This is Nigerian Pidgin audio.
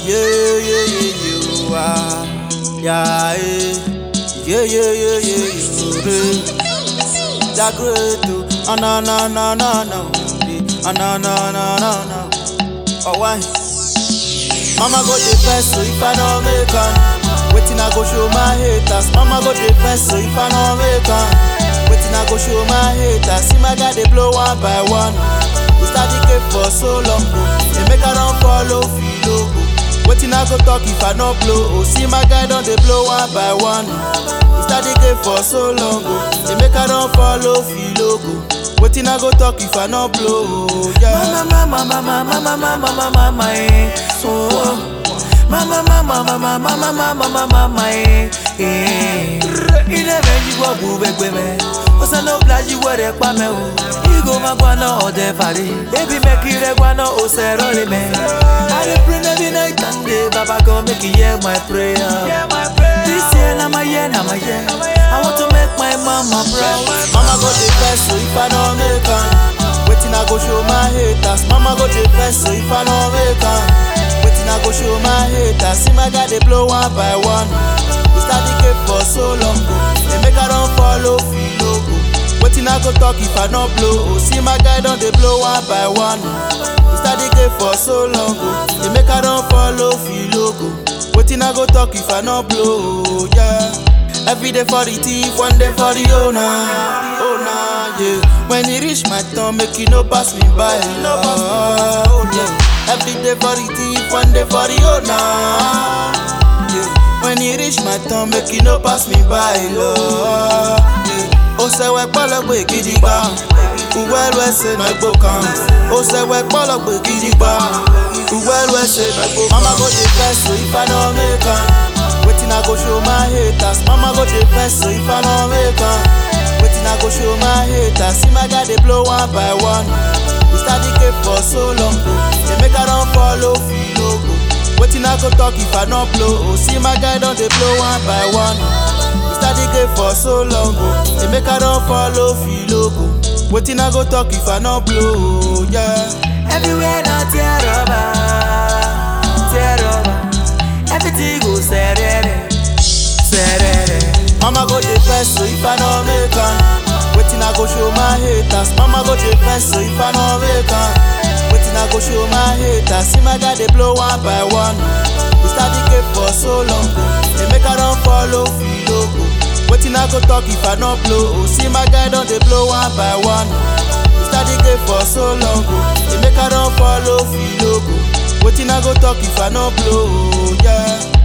yeah, yeah, yeah, you are. Yeah, eh. yeah, yeah, yeah, yeah, you are. That great, oh, ah, na, na, na, na, na, eh, ah, na, na, na, na, na. Oh, why? Mama go the first, so if I don't make am, waiting I go show my haters. Mama go the first, so if I don't make am, waiting I go show my haters. See my guy they blow one by one. We start the game for so long, bro. They make I don't follow feel go. Waiting I go talk if I no blow. Oh, see my guy don't they blow one by one. We start the game for so long, bro. They make I don't follow feel go. Waiting I go talk if I no blow. Yeah. Mama, mama, mama, mama, mama, mama, mama, eh. Oh. Mama, mama, mama, mama, mama, mama, mama, eh. Eh. Ilé méjì wọ̀ bú gbẹgbẹ mẹ́. Ó sẹ́nu bílájì wẹ̀rẹ̀ pa mẹ́ o. Igo máa gbaná ọ̀dẹ fàdé. Ebi mẹ́kì rẹ̀ gbaná ó sẹ̀rọ̀ lé mẹ́. I dey pray every night and day. Baba God make you hear my prayer. This year na my year, na my year. I want to make my mama proud. Mama go the first, so if I don't make am, waiting I go show my haters. Mama go the first, so if I don't make am, waiting I go show my haters. See my guy they blow one by one. We start the game for so long, go. They make I don't follow feel go. Waiting I go talk if I not blow. Oh, see my guy don't they blow one by one. We start the game for so long, go. They make I don't follow feel go. Waiting I go talk if I not blow, yeah. Every day for the thief, one day for the owner. Owner, yeah. When it reach my turn, make you no pass me by. Oh, yeah. Every day for the thief, one day for the owner. Yeah. When it reach my turn, make you no pass me by. Lord. Yeah. Ó sẹ́wẹ́ pọ́lọ́gbé gidi gbà. Uwẹ́lu ẹsẹ̀ náà gbó kan. Ó sẹ́wẹ́ pọ́lọ́gbé gidi gbà. Uwẹ́lu ẹsẹ̀ náà gbó kan. Mama go dey first, so if I don't make am. Waiting I go show my haters. Mama go the first, so if I don't make am. Waiting I go show my haters. See my guy they blow one by one. We start the game for so long, bro. They make I don't follow feel go. Waiting I go talk if I not blow. Oh, see my guy don't they blow one by one. We start the game for so long, bro. They make I don't follow feel go. Waiting I go talk if I not blow, yeah. Everywhere now tear rubber, tear rubber. Everything go serere, serere. Mama go the first, so if I don't make am, waiting I go show my haters. Mama go the first, so if I don't make am, waiting I go show my haters. See my guy they blow one by one. We start the game for so long, go. They make I don't follow feel go. Waiting I go talk if I not blow. Oh, see my guy don't they blow one by one. We start the game for so long, go. They make I don't follow feel go. Waiting I go talk if I not blow, yeah.